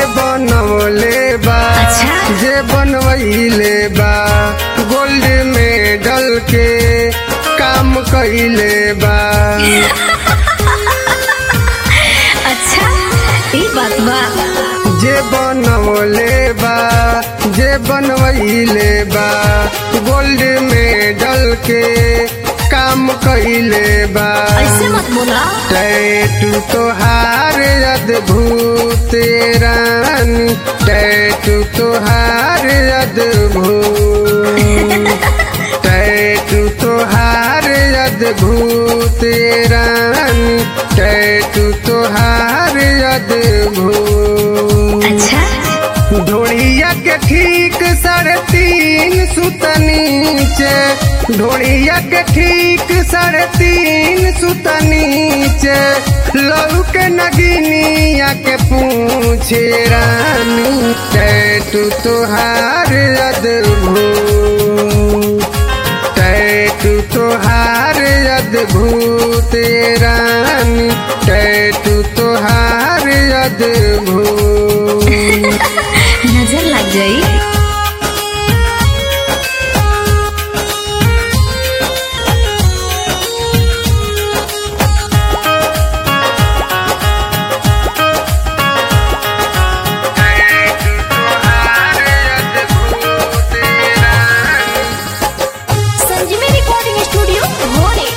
बनवले बा अच्छा। जे बनवैले बा गोल्ड मेडल के काम कैले बा अच्छा ई बात बा जे बनवले बा जे बनवैले बा गोल्ड मेडल के काम कैले बा ऐसे मत बोला टैटू तोहार अद्भुत रानी टैटू तोहार अद्भुत टैटू तोहार अद्भुत रानी टैटू तोहार अद्भुत अच्छा ढोड़िया के ठीक साढ़े तीन सुत नीचे ढोड़िया के ठीक साढ़े तीन सुत नीचे लहू के नगिनिया के पूछे रानी टैटू तोहार अद्भुत टैटू तोहार अद्भुत रानी टैटू तोहार अद्भुत नजर लग जाई संजीवी रिकॉर्डिंग स्टूडियो भोरे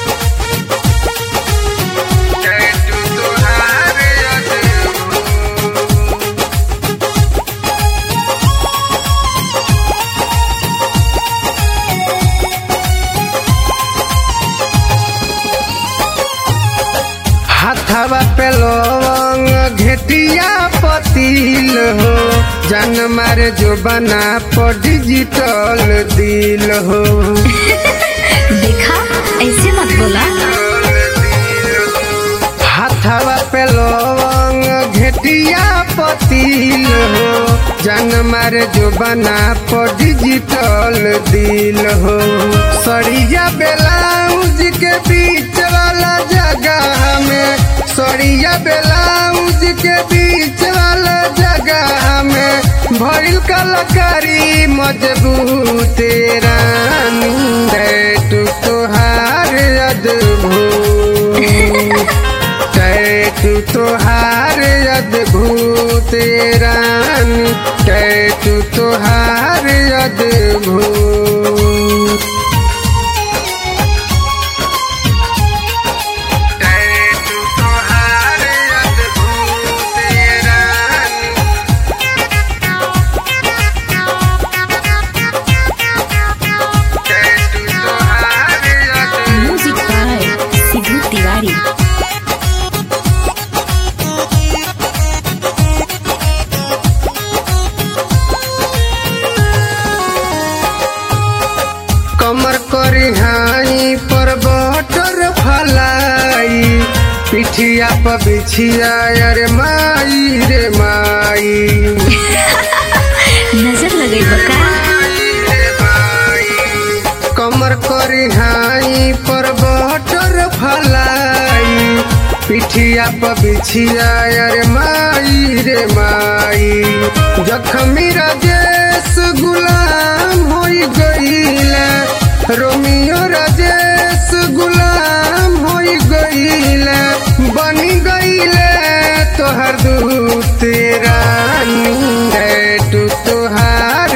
हाथवा पे लवंग घेटिया पतील हो जन मारे जो बना पर डिजिटल दिल हो देखा ऐसे मत बोला हाथवा पे लवंग घेटिया पतील हो जन मारे जो बना पर डिजिटल दिल हो सड़िया ब्लाउज के बीच वाला जगह में सड़िया ब्लाउज के बीच वाला जगह में भइल कलकारी मजबूत रानी टैटू तोहार अद्भुत टैटू तोहार अद्भुत रानी टैटू तोहार अद्भुत टैटू तोहार अद्भुत रानी टैटू तोहार अद्भुत म्यूजिक बाय सिद्धू तिवारी कमर करी हाई पर बटर फलाई पिठिया पर बिछिया अरे माई रे माई नजर लगे बका कमर करी हाई पर बटर फलाई पिठिया पर बिछिया अरे माई रे माई जखमी राजेश गुलाम होई गईले रोमियो राजेश गुलाम होई गईले बनी गईले तोहर दूत रानी टैटू तोहार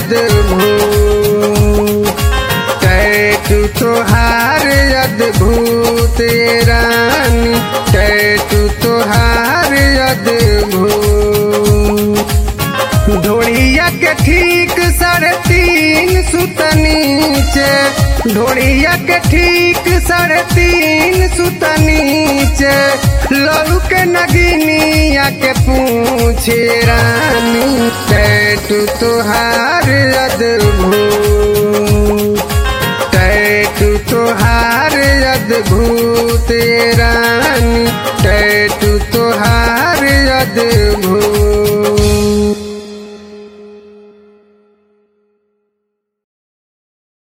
अद्भुत टैटू तोहार अद्भुत रानी टैटू तोहार अद्भुत ढोड़िया के ठीक साढ़े तीन सुत नीचे ढोड़िया के ठीक साढ़े तीन सुत नीचे लहू के नगिनिया के पूछे रानी टैटू तोहार अद्भुत टैटू तोहार अद्भुत रानी टैटू तोहार अद्भुत